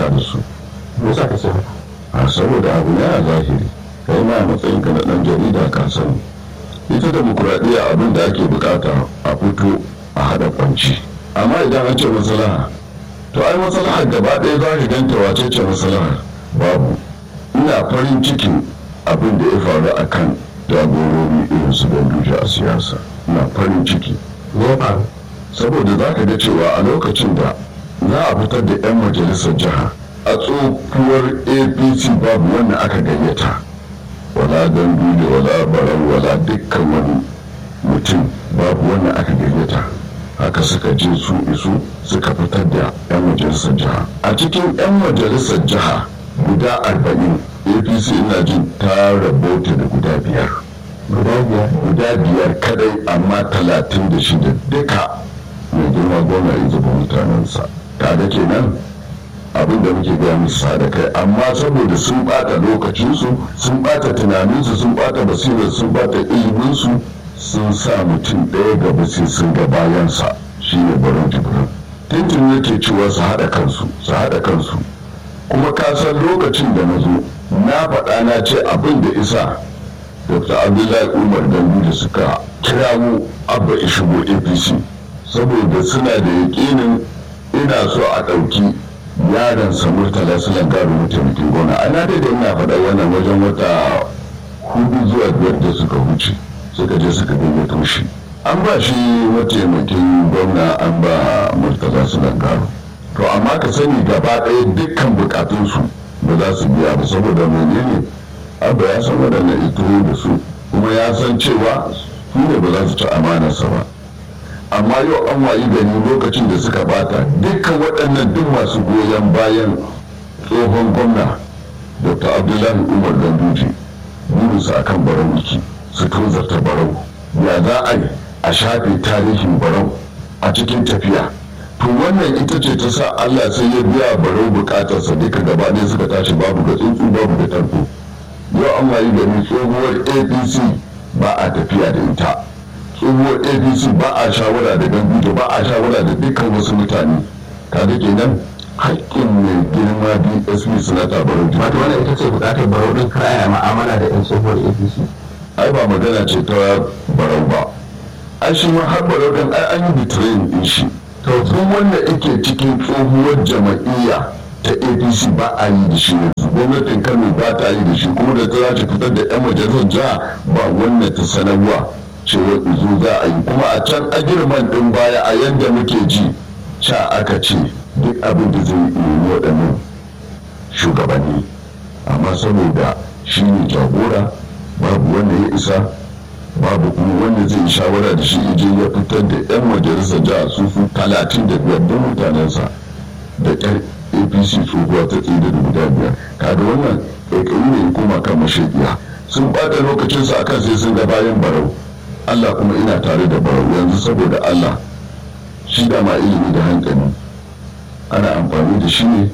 da su me sa ka ce haka a saboda abu ne a zahiri kai ma a matsayin ka na dan jarida ka sani ita demokuraɗiyya abin da ake bukata a fito a haɗa kwanci amma idan an ce maslaha to ai maslahar gaba ɗaya za ka ganta wace ce maslahar babu ina farin cikin abin da ya faru a kan jagorori irin su ganduje a siyasa ina farin ciki me ya faru saboda za ka ga cewa a lokacin da za a fitar da 'yan majalisar jiha a tsohuwar apc babu wanda aka gayyata wala ganduje wala barau wala dukkan wani mutum babu wanda aka gayyata haka suka je su isu suka fitar da 'yan majalisar jiha a cikin 'yan majalisar jiha guda arba'in apc ina jin ta rabota da guda biyar guda biyar guda biyar kadai amma talatin da shida duka mai girma gona ya zuba mutanensa kaga kenan abin da muke gaya musu da kai amma saboda sun bata lokacinsu sun bata tunaninsu sun bata basirar sun bata iliminsu sun sa mutum ɗaya gaba sai sun ga bayansa shine baron jibrin tintin yake cewa su haɗa kansu su haɗa kansu kuma ka san lokacin da na zo na faɗa na ce abin da isa dr abdullahi umar gandu da suka kirawo abba ya shigo apc saboda suna da yakinin ina so a ɗauki yaron sa murtala su langaru mataimakin gona ana da ina faɗa wannan wajen wata hudu zuwa biyar da suka wuce suka je suka gayyato shi an ba shi mataimakin gwamna an ba murtala su langaru to amma ka sani gaba ɗaya dukkan bukatunsu ba za su biya ba saboda menene abba ya san waɗannan ituro da su kuma ya san cewa su ne ba za su ci amanarsa ba amma yau an wayi gani lokacin da suka bata dukkan waɗannan duk masu goyon bayan tsohon gwamna dr abdullahi umar ganduje burinsu akan barau wiki su tozarta barau ya za a yi a shafe tarihin barau a cikin tafiya to wannan ita ce ta sa allah sai ya biya barau bukatarsa duka gaba ɗaya suka tashi babu ga tsuntsu babu da tarko yau an wayi gani tsohuwar apc ba a tafiya da ita tsohuwar apc ba a shawara da gandu ba a shawara da dukkan wasu mutane kaga kenan haƙƙin mai girma dsp sanata barau wato wannan ita ce bukatar barau din kaya ma'amala da yan tsohuwar apc ai ba magana ce ta barau ba ai shi ma har barau din ai an yi bitrain din shi to tun wanda yake cikin tsohuwar jama'iyya ta apc ba a yi da shi yanzu gwamnatin kano ba ta yi da shi kuma da ta za ta fitar da yan majalisar jiha ba wanda ta sanarwa cewa izo za a yi kuma a can agirman din baya a yadda muke ji ca aka ce duk abin da zai yi waɗannan shugabanni amma saboda shi ne jagora babu wanda ya isa babu kuma wanda zai shawara da shi ije ya fitar da 'yan majalisar jiha su su talatin da biyar don mutanensa da ƙyar apc tsohuwa ta tsida da guda biyar kaga wannan ƙaiƙayi ne ya koma kan mashaƙiya sun ɓata lokacinsu akan sai sun ga bayan barau allah kuma ina tare da barau yanzu saboda allah shi dama ilimi da hankali ana amfani da shi ne